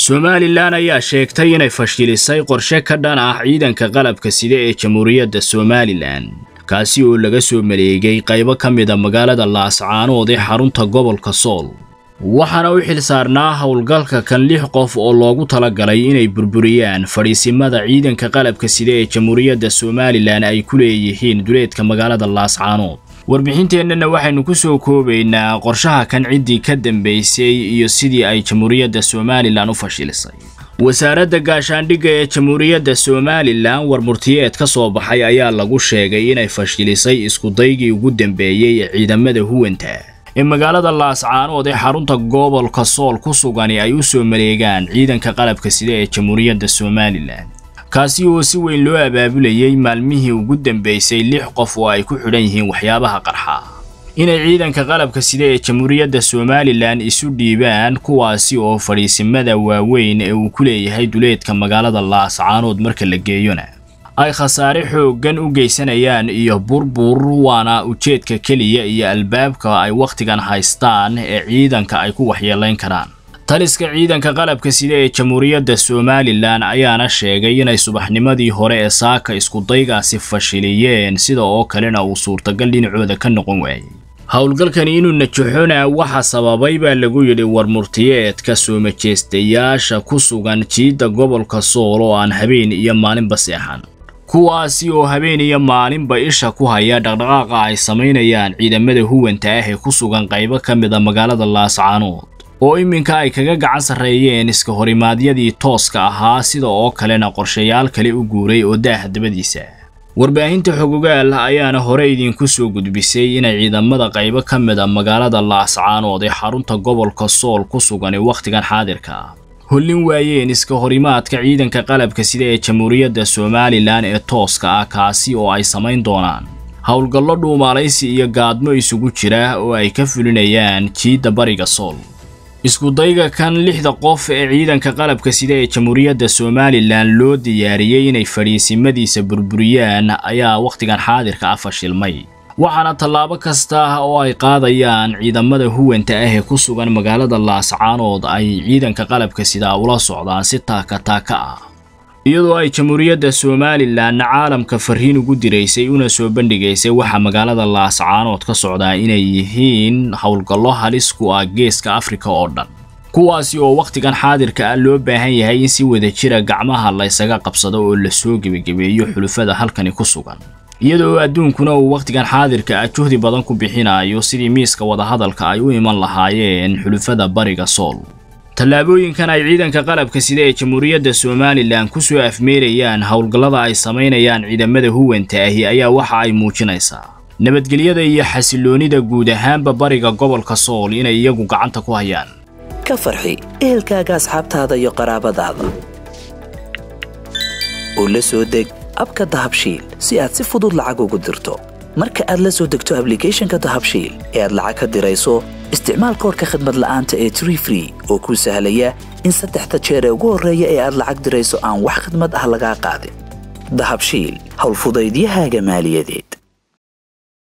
somalilan ayaa sheegtay inay fashilisay qorshe ka dhan ah ciidanka qalabka sida ee jamhuuriyadda somalilan kaasi oo laga soo maleegay qaybo ka mida magaalada laascaanood ee xarunta gobolka sool waxaana u xil saarnaa howlgalka kan lix qof oo loogu talagalay inay burburiyaan fadhiisimada ciidanka qalabka sida ee jamhuuriyadda somalilan ay ku leeyihiin duleedka magaalada laascaanood warbixinteennana waxaynu ku soo koobaynaa qorshaha kan ciddii ka dambaysay iyo sidii ay jamhuuriyadda somalilan u fashilisay wasaaradda gaashaandhigga ee jamhuuriyadda somalilan warmurtiyeed ka soo baxay ayaa lagu sheegay inay fashilisay iskudaygii ugu dambeeyey ee ciidamada huwanta ee magaalada laascaanood ee xarunta gobolka sool ku sugani ay u soo maleegaan ciidanka qalabka sida ee jamhuuriyadda somalilan kaasi oo si weyn loo abaabulayay maalmihii ugu dambaysay lix qof oo ay ku xidhan yihiin waxyaabaha qarxa inay ciidanka qalabka sida ee jamhuuriyadda somalilan isu dhiibaan kuwaasi oo fadhiisimada waaweyn ee uu ku leeyahay duleedka magaalada laascaanood marka la geeyona ay khasaare xooggan u geysanayaan iyo burbur waana ujeedka keliya iyo albaabka ay wakhtigan haystaan ee ciidanka ay ku waxyeelayn karaan taliska ciidanka qalabka sida ee jamhuuriyadda somalilan ayaana sheegay inay subaxnimadii hore ee saaka iskudaygaasi fashiliyeen sida oo kalena uu suurtagal dhinacooda ka noqon waayey howlgalkani inuu najaxona waxa sababay baa lagu yidhi warmurtiyeedka soo majeystayaasha ku sugan jiidda gobolka sool oo aan habeen iyo maalinba seexan kuwaasi oo habeen iyo maalinba isha ku haya dhaqdhaqaaqa ay samaynayaan ciidamada huwanta ah ee ku sugan qaybo ka mida magaalada laascaanood oo iminka ay kaga gacan sarreeyeen iska horimaadyadii tooska ahaa sida oo kalena qorshayaal kale u guuray oo daaha dabadiisa warbaahinta xogogaal ayaana hore idinku soo gudbisay inay ciidamada qaybo ka mida magaalada laascaanood ee xarunta gobolka sool ku sugan ee wakhtigan xaadirka ah hollin waayeen iska horimaadka ciidanka qalabka sida ee jamhuuriyadda somalilan ee tooska ah kaasi oo ay samayn doonaan howlgallo dhuumaalaysi iyo gaadmo isugu jira oo ay ka fulinayaan jiidda bariga sool iskudayga kan lixda qof ee ciidanka qalabka sida ee jamhuuriyadda somalilan loo diyaariyey inay fadhiisimadiisa burburiyaan ayaa wakhtigan xaadirka ah fashilmay waxaana tallaabo kasta oo ay qaadayaan ciidamada huwanta ah ee ku sugan magaalada laascaanood ay ciidanka qalabka sidaa ula socdaan si taaka taaka ah iyadoo ay jamhuuriyadda somalilan caalamka fariin ugu diraysay una soo bandhigaysay waxa magaalada laascaanood ka socdaa inay yihiin howlgallo halis ku ah geeska afrika oo dhan kuwaasi oo wakhtigan xaadirka ah loo baahan yahay in si wadajira gacmaha laysaga qabsado oo lasoo gebagabeeyo xulufada halkani ku sugan iyadoo adduunkuna uu wakhtigan xaadirka ah juhdi badan ku bixinayo sidii miiska wadahadalka ay u iman lahaayeen xulufada bariga sool tallaabooyinkan ay ciidanka qalabka sida ee jamhuuriyadda somalilan ku soo afmeerayaan howlgallada ay samaynayaan ciidamada huwanta ahi ayaa waxa ay muujinaysaa nabadgelyada iyo xasiloonida guud ahaanba bariga gobolka sool inay iyagu gacanta ku hayaan ka farxi ehelkaaga asxaabtaada iyo qaraabadaada oo la soo deg abka dahabshiil si aad si fudud lacag ugu dirto marka aad la soo degto ablicathonka dahabshiil ee aad lacag ka dirayso isticmaal koorka khadmad la'aanta ee tree free oo kuu sahlaya in saddexda jeer ee ugu horreeya ee aad lacag dirayso aan wax khadmad ah lagaa qaadin dahabshiil howlfudaydiyahaaga maaliyadeed